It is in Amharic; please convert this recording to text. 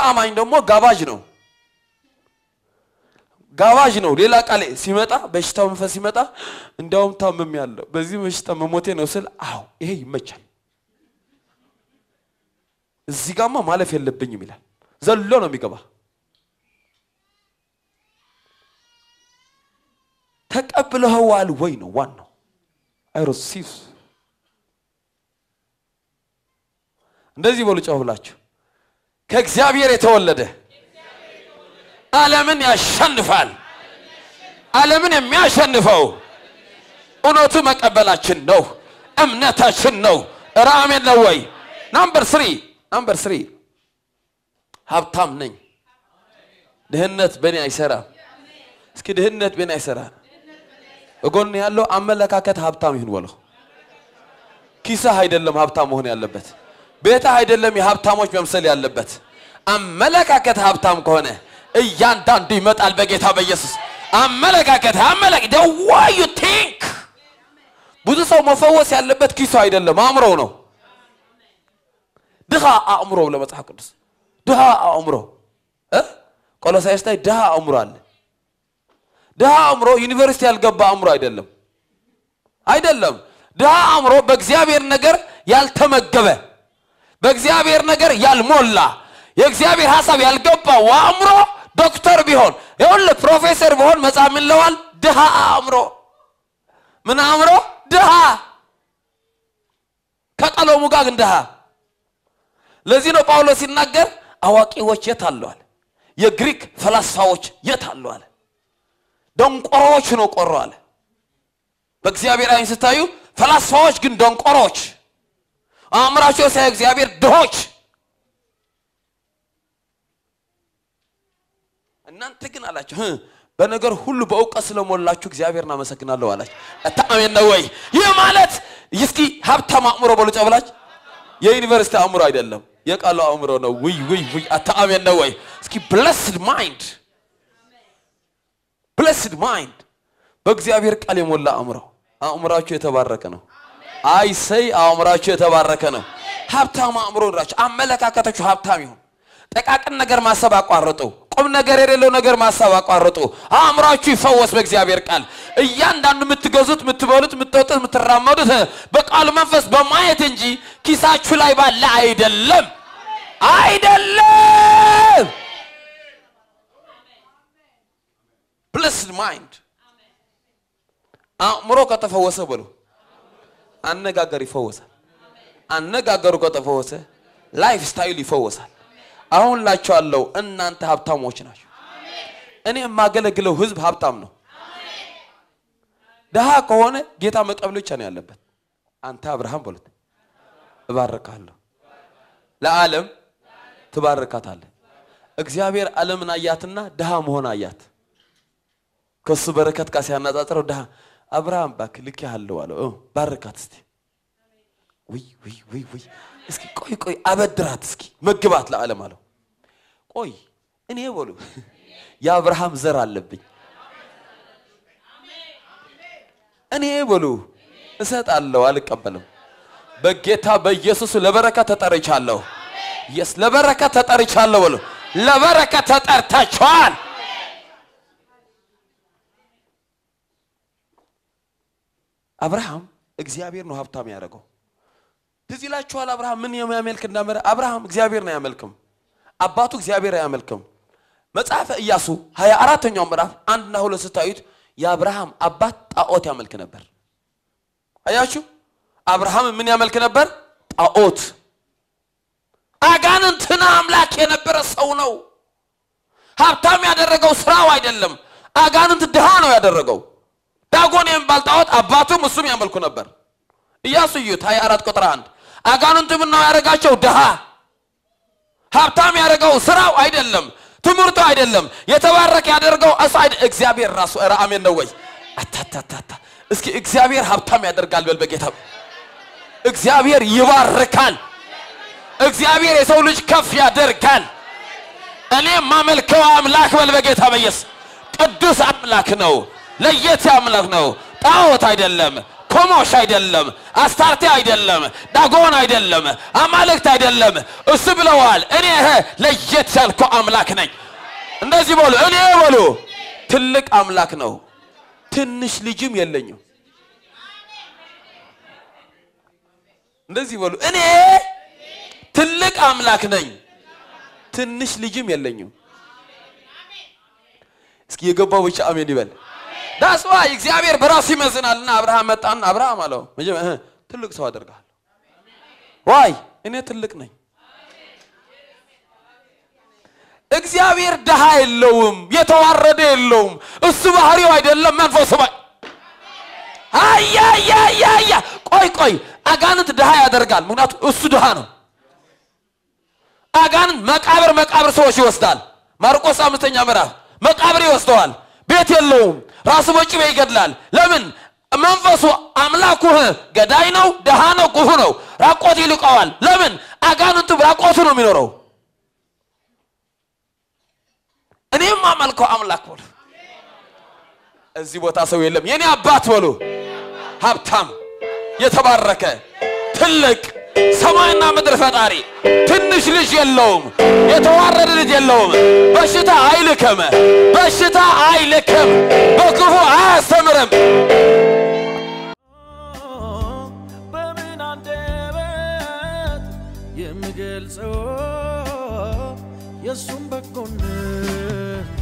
አማኝ ደግሞ ጋባዥ ነው ጋባዥ ነው። ሌላ ቃል ሲመጣ በሽታው መንፈስ ሲመጣ እንዲያውም ታምም ያለው በዚህ በሽታ መሞቴ ነው ስል አዎ ይሄ ይመቻል፣ እዚህ ጋማ ማለፍ የለብኝም ይላል። ዘሎ ነው የሚገባ። ተቀብለኸዋል ወይ ነው ዋናው። አይሮሲስ እንደዚህ በሉ ጨው ብላችሁ ከእግዚአብሔር የተወለደ ዓለምን ያሸንፋል። ዓለምን የሚያሸንፈው እውነቱ መቀበላችን ነው፣ እምነታችን ነው። ራሜን ነው ወይ? ናምበር ስሪ ናምበር ስሪ ሀብታም ነኝ። ድህነት በእኔ አይሰራም። እስኪ ድህነት በእኔ አይሰራም። እጎን ያለው አመለካከት ሀብታም ይሁን በለው። ኪስህ አይደለም ሀብታም መሆን ያለበት፣ ቤትህ አይደለም የሀብታሞች መምሰል ያለበት። አመለካከት ሀብታም ከሆነ እያንዳንዱ ይመጣል በጌታ በኢየሱስ አመለካከት አመለክ the way you think ብዙ ሰው መፈወስ ያለበት ኪሱ አይደለም አእምሮው ነው ድሃ አእምሮ ለመጽሐፍ ቅዱስ ድሃ አእምሮ እ ቆሎሳይስ ላይ ድሃ አእምሮ አለ ድሃ አእምሮ ዩኒቨርሲቲ ያልገባ አእምሮ አይደለም አይደለም ድሃ አእምሮ በእግዚአብሔር ነገር ያልተመገበ በእግዚአብሔር ነገር ያልሞላ የእግዚአብሔር ሀሳብ ያልገባው አእምሮ ዶክተር ቢሆን ይኸውልህ ፕሮፌሰር ቢሆን መጽሐፍ ምን ይለዋል? ድሃ አእምሮ ምን አእምሮ ድሃ ከቀለሙ ጋር ግን ድሃ። ለዚህ ነው ጳውሎስ ሲናገር አዋቂዎች የት አለዋል? የግሪክ ፈላስፋዎች የት አለዋል? ደንቆሮዎች ነው ቆሮ አለ። በእግዚአብሔር አይን ስታዩ ፈላስፋዎች ግን ደንቆሮች፣ አእምራቸው ሳይ እግዚአብሔር ድሆች እናንተ ግን አላቸው "ህ፣ በነገር ሁሉ በእውቀት ስለሞላችሁ እግዚአብሔርን አመሰግናለሁ አላቸው። አታሜን ነው ወይ? ይህ ማለት እስኪ ሀብታም አእምሮ በሉጫ ብላች የዩኒቨርሲቲ አእምሮ አይደለም፣ የቃሉ አእምሮ ነው። ውይ ውይ ውይ! አታሜን ነው ወይ? እስኪ ብለስድ ማይንድ ብለስድ ማይንድ በእግዚአብሔር ቃል የሞላ አእምሮ። አእምራችሁ የተባረከ ነው። አይሰይ አእምራችሁ የተባረከ ነው። ሀብታም አእምሮ ራችሁ አመለካከታችሁ ሀብታም ይሁን። ጠቃቅን ነገር ማሰብ አቋርጡ። ቁም ነገር የሌለው ነገር ማሰብ አቋርጡ። አእምሯችሁ ይፈወስ በእግዚአብሔር ቃል። እያንዳንዱ የምትገዙት፣ የምትበሉት፣ የምትጠጡት፣ የምትራመዱት በቃሉ መንፈስ በማየት እንጂ ኪሳችሁ ላይ ባለ አይደለም አይደለም። ብልስድ ማይንድ አእምሮ ከተፈወሰ በሉ አነጋገር ይፈወሳል። አነጋገሩ ከተፈወሰ ላይፍ ስታይል ይፈወሳል። አሁን ላችኋለሁ እናንተ ሀብታሞች ናቸው። እኔ የማገለግለው ህዝብ ሀብታም ነው። ድሃ ከሆነ ጌታ መቀበል ብቻ ነው ያለበት። አንተ አብርሃም በሉት እባርካለሁ፣ ለዓለም ትባርካታለህ። እግዚአብሔር ዓለምን አያትና ድሃ መሆን አያት። ከሱ በረከት ጋር ሲያነጻጽረው ድሃ አብርሃም እባክህ ልኬሃለሁ አለው። እ ባርካት እስቲ ውይ ውይ ውይ ውይ እስኪ ቆይ ቆይ አበድራት እስኪ መግባት ለዓለም አለው። ቆይ እኔ በሉ የአብርሃም ዘር አለብኝ እኔ በሉ እሰጣለሁ አልቀበልም። በጌታ በኢየሱስ ለበረከት ተጠርቻለሁ። የስ ለበረከት ተጠርቻለሁ በሉ ለበረከት ተጠርታችኋል። አብርሃም እግዚአብሔር ነው ሀብታም ያደረገው። ትዝ ይላችኋል አብርሃም ምን የሚያመልክ እንዳመረ አብርሃም እግዚአብሔር ነው አያመልክም አባቱ እግዚአብሔር አያመልክም መጽሐፈ ኢያሱ ሀያ አራተኛው ምዕራፍ አንድና ሁለት ስታዩት የአብርሃም አባት ጣዖት ያመልክ ነበር አያችሁ አብርሃም ምን ያመልክ ነበር ጣዖት አጋንንትን አምላክ የነበረ ሰው ነው ሀብታም ያደረገው ስራው አይደለም አጋንንት ድሃ ነው ያደረገው ዳጎን የሚባል ጣዖት አባቱም እሱም ያመልኩ ነበር ኢያሱ እዩት 24 ቁጥር 1 አጋንንት ምነው ያደረጋቸው ድሃ ሀብታም ያደረገው ስራው አይደለም ትምህርቱ አይደለም የተባረከ ያደርገው እሱ አይደ- እግዚአብሔር ራሱ ኧረ አሜን ነው ወይ አታታታታ እስኪ እግዚአብሔር ሀብታም ያደርጋል በል በጌታ እግዚአብሔር ይባርካል እግዚአብሔር የሰው ልጅ ከፍ ያደርጋል እኔ የማመልከው አምላክ በል በጌታ በኢየሱስ ቅዱስ አምላክ ነው ለየት አምላክ ነው ጣዖት አይደለም ቾሞሽ አይደለም፣ አስታርቴ አይደለም፣ ዳጎን አይደለም፣ አማልክት አይደለም። እሱ ብለዋል፣ እኔ ለየት ያልከው አምላክ ነኝ። እንደዚህ በሉ፣ እኔ በሉ ትልቅ አምላክ ነው፣ ትንሽ ልጅም የለኝም። እንደዚህ በሉ፣ እኔ ትልቅ አምላክ ነኝ፣ ትንሽ ልጅም የለኝም። እስኪ የገባው ብቻ አሜን ይበል። ዳስዋ እግዚአብሔር በራሱ ይመዝናልና አብርሃም መጣና አብርሃም አለው መጀመ- እህ፣ ትልቅ ሰው አደርግሃለሁ። ዋይ እኔ ትልቅ ነኝ። እግዚአብሔር ድሃ የለውም፣ የተዋረደ የለውም። እሱ ባህሪው አይደለም፣ መንፈሱ ባ አያያያያ ቆይ ቆይ፣ አጋንንት ድሃ ያደርጋል። ምክንያቱም እሱ ድሃ ነው። አጋንንት መቃብር መቃብር ሰዎች ይወስዳል። ማርቆስ አምስተኛ ምዕራፍ መቃብር ይወስደዋል። ቤት የለውም። ራሱ በጭቤ ይገድላል። ለምን? መንፈሱ አምላኩ ገዳይ ነው፣ ድሃ ነው፣ ክፉ ነው። ራቆት ይልቀዋል። ለምን? አጋንንቱ ራቆቱ ነው የሚኖረው። እኔም አመልከው አምላክ በሉ። እዚህ ቦታ ሰው የለም። የኔ አባት በሉ ሀብታም የተባረከ ትልቅ ሰማይና ምድር ፈጣሪ ትንሽ ልጅ የለውም፣ የተዋረደ ልጅ የለውም። በሽታ አይልክም፣ በሽታ አይልክም፣ በክፉ አያስተምርም። በምን አንደበት የምገልጸው የእሱም በጎነት